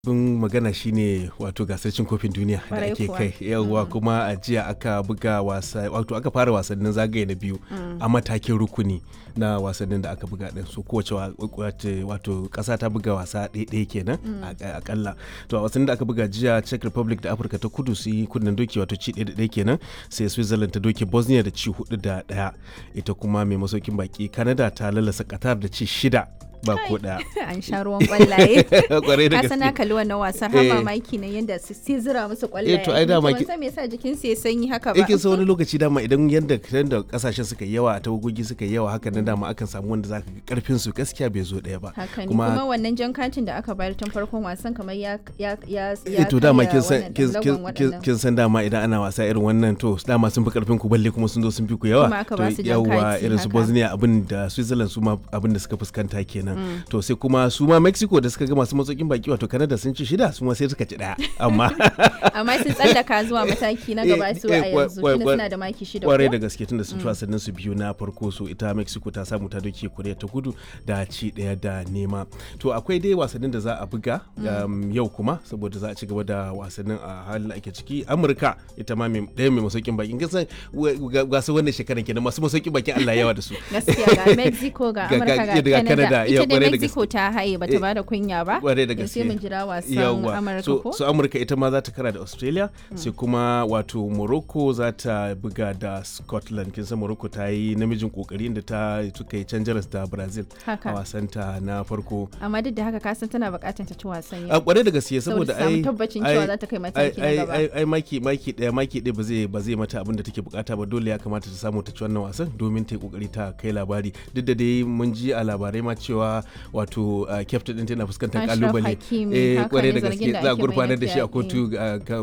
Abin magana shine wato gasar cin kofin duniya da Ƙwarai ake kuwa. kai yawwa kuma a jiya aka buga wasa wato aka fara wasannin zagaye na biyu a matakin rukuni na wasannin da aka buga din so kowace wa- wace- wato kasa ta buga wasa ɗaya kenan a- akalla to a wasannin da aka buga jiya Czech Republic da Afirka ta Kudu su yi kunnen doki wato ci ɗaya da ɗaya kenan sai Switzerland ta doke Bosnia da ci hudu da ɗaya ita kuma mai masaukin baki Canada ta lalasa Qatar da ci shida ba ko ɗaya an sha ruwan kwallaye kwarai da ka sana gaske kalli wannan wasan har Eh. mamaki na yadda su sai zira musu kwallaye Eh, to ai dama ban ki- san me yasa jikin su ya sanyi haka ba yake sa wani lokaci dama idan yadda yadda kasashen suka yi yawa tawagogi suka yi yawa haka nan dama akan samu wanda zaka ga karfin su gaskiya bai zo daya ba haka ne kuma wannan jan katin da aka bayar tun farkon wasan kamar ya ya ya eh, to dama kin san wannan kin- ɗan kin- lagon kin- waɗannan. kin san dama idan ana wasa irin wannan to dama sun fi karfin ku balle kuma sun zo sun fi ku yawa Kuma aka to ba su jan yawa kati irin su haka. Bosnia abin da Switzerland su ma abin da suka fuskanta kenan to sai kuma su ma Mexico da suka ga masu matsokin baki wato Canada sun ci shida su ma sai suka ci daya amma amma sun tsallaka zuwa mataki na gaba su a Eh, eh, kwa- yanzu kwa- tunda kwa- suna da maki shida kwarai ko da gaske tunda sun ci wasannin su biyu na farko so ita mexico ta samu ta doke korea ta kudu da ci daya da nema to akwai dai wasannin da za a buga um, yau kuma saboda za a ci gaba da wasannin a halin da ake ciki amurka ita ma mai- ɗaya mai masaukin bakin kisan gasa wannan shekaran kenan masu masaukin bakin allah yawa da su gaskiya ga mexico ga Ga- ga- amurka ga ga canada Canada, ya, ita dai kwarai da mexico ta haye bata Eh, bada kunya ba kwarai da to gaske sai mun jira wasan Yawwa. amurka so, ko so amurka ita ma za ta kara da australia sai kuma wato morocco za ta buga da scotland kin san morocco ta yi namijin kokari inda ta suka yi can jaras da brazil Haka. a wasanta na farko amma duk da haka kasan tana bukatar ta ci wasan a yau kwarai da gaske saboda saboda samu ai tabbacin ai- cewa za ta kai mataki na ai- gaba. ai ai maki maki daya maki daya ba zai ba zai mata abin da take bukata ba dole ya kamata ta samu ta ci wannan wasan domin ta yi kokari ta kai labari duk da dai mun ji a labarai ma cewa wato uh, captain din tana fuskantar Ashraf kalubale Hakimi, eh haka kwarai ne, da zargin gaske da za a ake mai gurfanar na da shi a fyaɗe. kotu uh, ka-